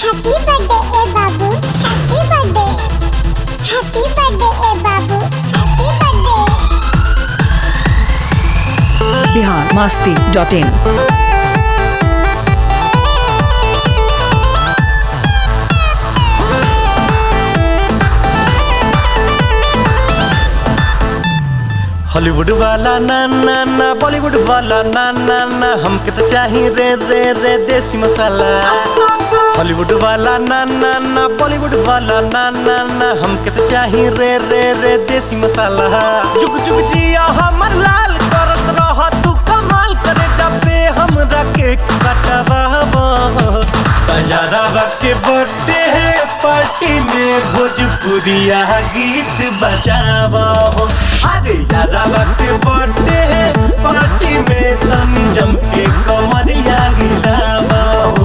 Happy birthday, eh, Babu. Happy birthday. Happy birthday, eh, Babu. Happy birthday. Bihar Masti dot in Hollywood वाला ना ना ना बॉलीवुड वाला ना ना ना हमके तो चाहिए रे रे रे देसी मसाला हॉलीवुड वाला ना ना ना बॉलीवुड वाला ना ना ना हमके तो चाहिए रे रे रे देसी मसाला जुग जुग जिया हमर लाल करत रह तू कमाल करे जबे हमरा केक कटवा तैयारा के बर्थडे है पार्टी में भोजपुरिया गीत बजावा अरे यारा के बर्थडे है पार्टी में तन जम के कमरिया गिरावा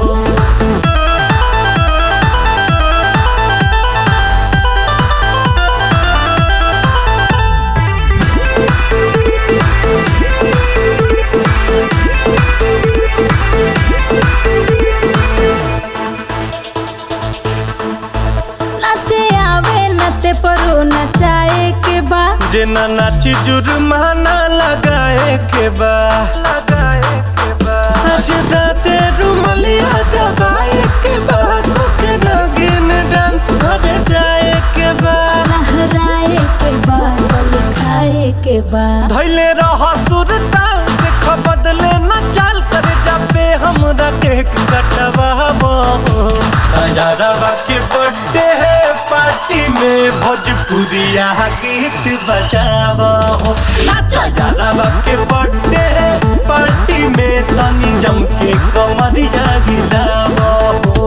नाचे आवे नते परो नचाए के बा जे ना नाची जुर्माना लगाए के बा आज दाते रुमलिया दबाए के बा के नागिन डांस करे जाए के बा लहराए के बा बल खाए के बा धैले रह सुर ताल देख बदले न चाल करे जाबे हमरा केक कटवाबो यारवा के बर्थडे है पार्टी में भोजपुरिया गीत बजाबो नाचो यारवा के बर्थडे है पार्टी में तनी जम के कमरिया गिराबो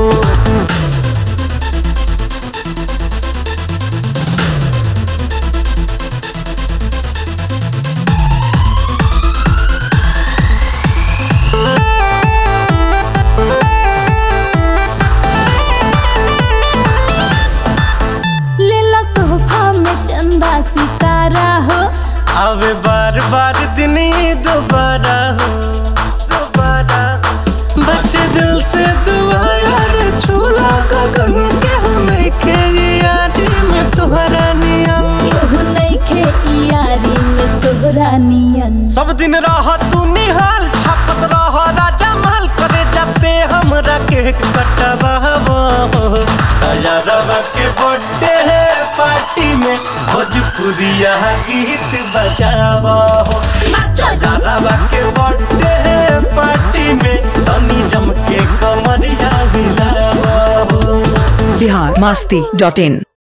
ले लो तोहफा में चंदा सितारा हो आवे बार बार दिन ही दोबारा हो दोबारा बच्चे दिल से दुआ यार छूला गगन के हो नहीं के यारी में तुम्हारा नियम केहू नहीं खे यारी में तोहरा नियन सब दिन रह तू निहाल छपत रह राजा महल करे जबे हमरा केक कटवाबो यारवा के बर्थडे है पार्टी में भोजपुरिया गीत बजाबो नाचो यारवा के बर्थडे है पार्टी में तनी जम के कमरिया हिलाबो बिहार मस्ती डॉट इन